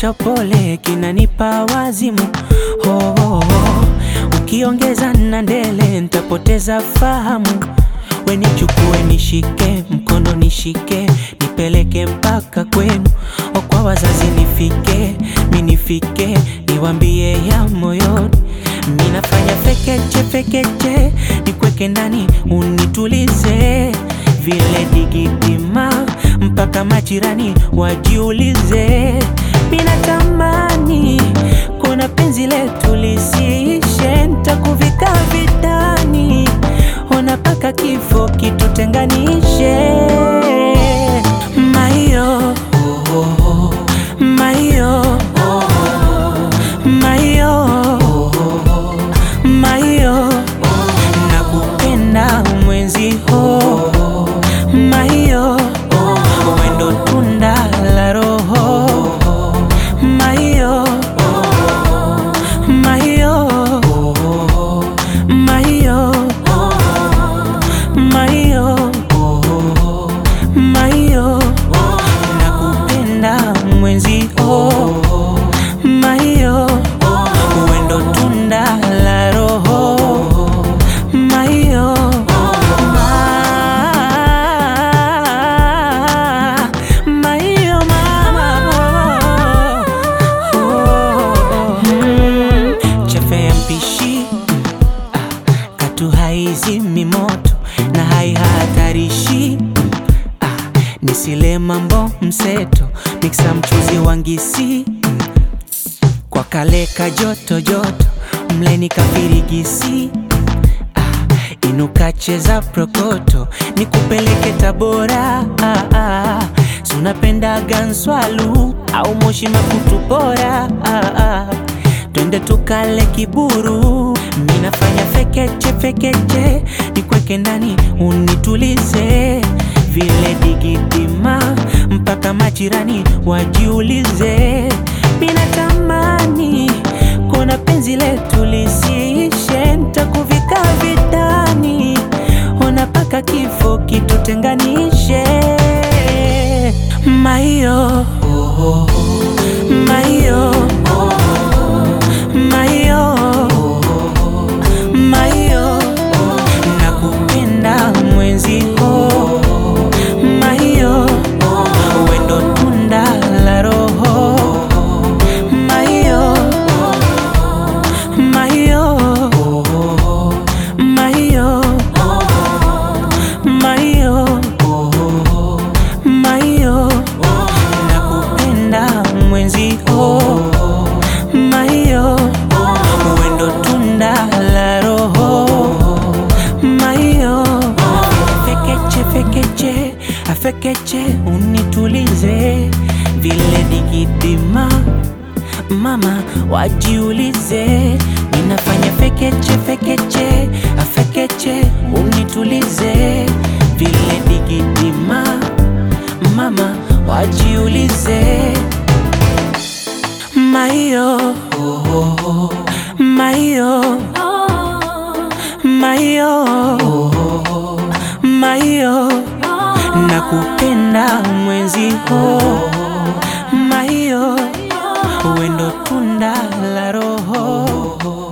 cha upole kinanipa wazimu oh, oh, oh. Ukiongeza na ndele nitapoteza fahamu. We nichukue nishike mkono nishike nipeleke mpaka kwenu, o kwa wazazi nifike mi nifike niwambie ya moyoni. Mi nafanya fekeche fekeche nikweke ndani unitulize vile digidima mpaka majirani wajiulize. Mi natamani kuna penzi letu lisiishe, ntakuvika vitani ona paka kifo kitutenganishe. Maio maio maio maio nakupenda mwenzi ho maio wendo tunda la roho maio maio maio maio maio nakupenda mwenzi ho maio wendo tunda la roho maio ma maio mama Mm, chefe ya mpishi ah, katu haizimi moto na haihatarishi ah, nisile mambo mseto miksa mchuzi wangisi kwa kaleka joto joto mleni kafirigisi ah, inuka cheza prokoto nikupeleke Tabora ah, ah, sunapenda ganswalu au moshi makutu bora ah, ah, twende tukale kiburu minafanya fekeche fekeche nikweke ndani unitulize vile digidima mpaka majirani wajiulize minatamani kuna penzi letu lisiishe ntakuvika vitani ona paka kifo kitutenganishe maio maio maio maio nakupenda mwenzi ho maio wendo tunda la roho maio maio maio maio maio nakupenda mwenzi ho maio wendo tunda la roho maio fekeche fekeche afekeche unitulize vile digidima mama wajiulize ninafanya fekeche fekeche afekeche unitulize vile digidima mama wajiulize maio maio maio maio nakupenda mwenzi ho maio wendo tunda la roho